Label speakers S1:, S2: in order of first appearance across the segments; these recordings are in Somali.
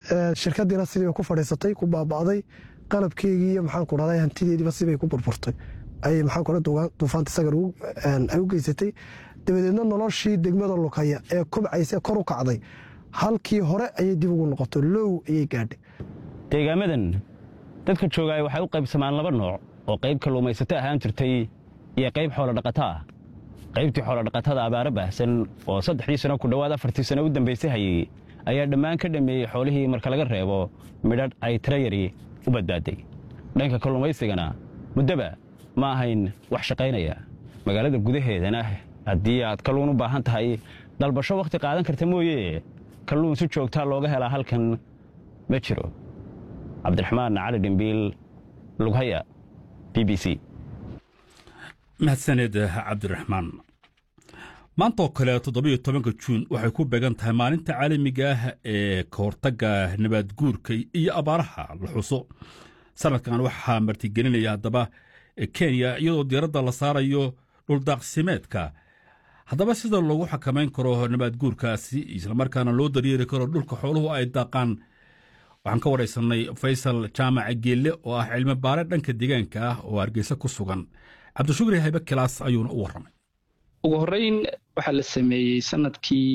S1: shirkadiina sidii ku fadhiisatay ku baaba'day qalabkeygii iyo maxaanku dhahday hantideediiba sibay ku burburtay ayay maxaanku dhahday duufaanta sagar ay u geysatay dabadeedna noloshii degmada lukaya ee kobcaysa kor u kacday halkii hore ayay dib ugu noqoto low ayay gaadhay
S2: deegaamadan dadka joogaaya waxay u qaybsamaan laba nooc oo qayb kalluumaysato ahaan jirtay iyo qayb xoolodhaqato ah qaybtii xoolodhaqatada abaaro baahsan oo saddexdii sano ku dhowaad afartii sano u dambaysay hayey ayaa dhammaan ka dhammeeyey xoolihii marka laga reebo midhadh ay tirayari u badbaaday dhanka kalluumaysigana muddoba ma ahayn wax shaqaynaya magaalada gudaheedana haddii aad kalluun u baahan tahay dalbasho wakhti qaadan karta mooye kalluun si joogtaa looga helaa halkan ma jiro cabdiraxmaan cali dhimbiil lughaya b b c
S3: mahadsaned cabdiraxmaan maanta oo kale toddobiyo tobanka juun waxay ku beegan tahay maalinta caalamiga ah ee ka hortagga nabaadguurka iyo abaaraha la xuso sanadkan waxaa martigelinaya haddaba kenya iyadoo diiradda la saarayo dhuldaaqsimeedka haddaba sida loogu xakamayn karo nabaadguurkaasi islamarkaana loo daryeeri karo dhulka xooluhu ay daaqaan waxaan ka waraysanay faysal jaamaca geelle oo ah cilmi baare dhanka deegaanka ah oo hargeysa ku sugan cabdishukri haybe kilaas ayuuna u warramay
S4: ugu horreyn waxaa la sameeyey sanadkii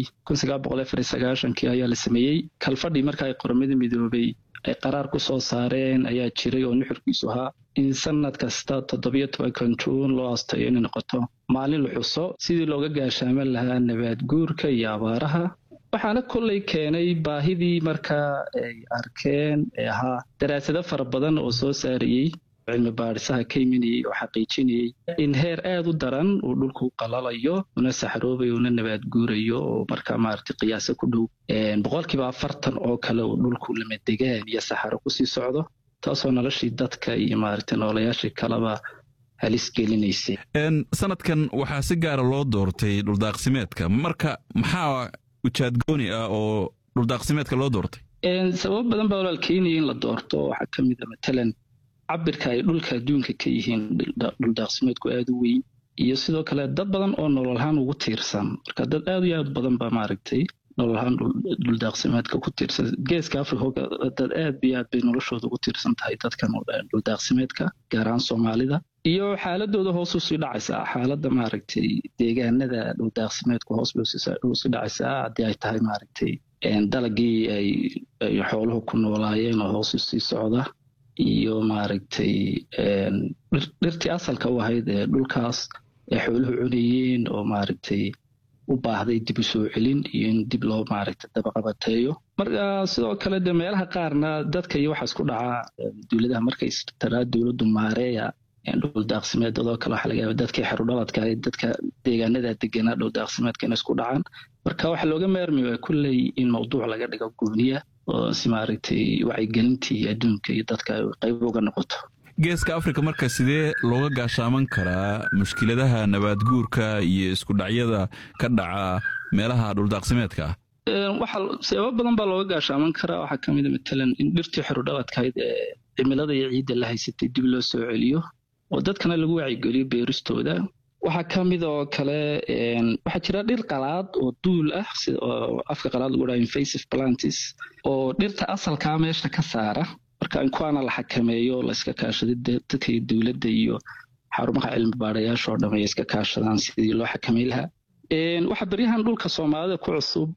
S4: kii ayaa la sameeyey kalfadhii marka ay qoramada midoobay ay qaraar ku soo saareen ayaa jiray oo nuxurkiisu ahaa in sanad kasta toddobiyo tobankan juun loo astayo inay noqoto maalin la xuso sidii looga gaashaaman lahaa nabaad guurka iyo abaaraha waxaana kolley keenay baahidii markaa ay arkeen ee ahaa daraasado fara badan oo soo saarayey cilmi baadhisaha ka imanayey oo xaqiijinayey in heer aad u daran uu dhulku qalalayo una saxroobayo una nabaad guurayo oo markaa maaragtay qiyaasa ku dhow boqolkiiba afartan oo kale uu dhulku lamadegaan iyo saxaro kusii socdo taasoo noloshii dadka iyo maaragtay noolayaashii kaleba halis gelinaysay
S5: sanadkan waxaa si gaara loo doortay dhuldaaqsimeedka marka maxaa ujaadgooni ah oo dhuldaaqsimeedka loo doortay
S4: sababo badan baa walaal keenaya in la doorto waxaa ka mid a matalan cabirka ay dhulka adduunka ka yihiin dhuldaaqsimeedku aada u weyn iyo sidoo kale dad badan oo nololahaan ugu tiirsan marka dad aad iyo aad badan ba maaragtay nololahaan dhuldaaqsimeedka ku tiirsan geeska africa dad aad iyo aad bay noloshooda ugu tiirsan tahay dadkan dhuldaaqsimeedka gaar ahaan soomaalida iyo xaaladooda hoos usii dhacaysaa xaaladda maaragtay deegaanada dhuldaaqsimeedku hoos bay usii dhacaysaa haddii ay tahay maaragtay dalagii ay xooluhu ku noolaayeen oo hoos usii socda iyo maaragtay dhirtii asalka u ahayd ee dhulkaas ay xooluhu cunayeen oo maaragtay u baahday dib u soo celin iyo in dib loo maaragtay dabaqabateeyo marka sidoo kale de meelaha qaarna dadka iyo waxaa isku dhacaa dowladaha markay taraa dowladdu maareeya dhuldaaqsimeedadoo kale waxaa laga yaaba dadkii xerudhaladka ahayd dadka deegaanada deganaa dhuldaaqsimeedka inay isku dhacaan marka waxaa looga maarmi waa kulley in mawduuc laga dhigo gooniya oo si maaragtay wacyigelintii adduunka iyo dadka ay qayb uga noqoto
S5: geeska afrika marka sidee looga gaashaaman karaa mushkiladaha nabaadguurka iyo isku dhacyada ka dhaca meelaha dhuldaaqsimeedka
S4: ah waxa sababo badan baa looga gaashaaman karaa waxaa ka mid a matalan in dhirtii xerudhaladkahayd ee cimilada iyo ciidda la haysatay dib loo soo celiyo oo dadkana lagu wacyigeliyo beeristooda waxaa ka mid oo kale waxaa jira dhir qalaad oo duul ah sida oo afka qalaad lagu dhaha invasive plantis oo dhirta asalkaa meesha ka saara marka in kuwaana la xakameeyo la iska kaashaday dadka iyo dowladda iyo xarumaha cilmi baadhayaasha oo dhamay iska kaashadaan sidii loo xakamay lahaa waxaa beryahan dhulka soomaalida ku cusub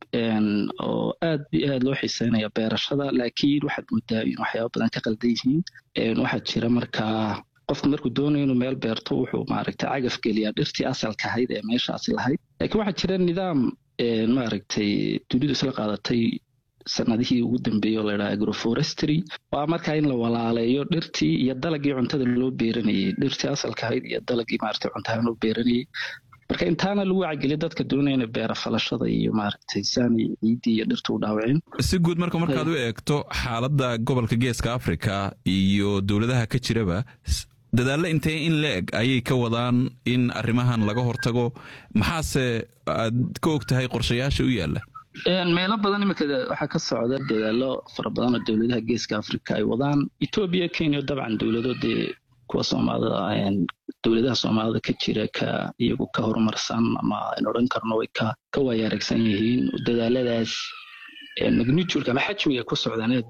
S4: oo aad iyo aad loo xiiseynaya beerashada laakiin waxaad moodaa in waxyaaba badan ka qaldan yihiin waxaa jira markaa qofku markuu doonayo inuu meel beerto wuxuu maaragtay cagaf geliyaa dhirtii asalka ahayd ee meeshaasi lahayd laakiin waxaa jira nidaam maaragtay dunidu isla qaadatay sanadihii ugu dambeeyey oo ladhaha agroforestry waa markaa in la walaaleeyo dhirtii iyo dalagii cuntada loo beeranayey dhirtii asalka ahayd iyo dalagii maaragtay cuntahaan loo beeranayey marka intaana lagu wacigeliyo dadka doonaya inay beera falashada iyo maaragtay saani ciiddii iyo dhirta u dhaawaceen
S5: si guud marka markaad u eegto xaaladda gobolka geeska afrika iyo dowladaha ka jiraba dadaallo intee in la eg ayay ka wadaan in arrimahan laga hortago maxaase aad ka og tahay qorshayaasha u yaalla
S4: meelo badan iminka waxaa ka socda dadaalo fara badan oo dowladaha geeska afrika ay wadaan etoobiya kenya dabcan dowlado dee kuwa soomaalida dowladaha soomaalida ka jira ka iyagu ka horumarsan ama aynu odhan karno way ka ka waayaaragsan yihiin dadaaladaas magnitude ama xajmiga ku socdaan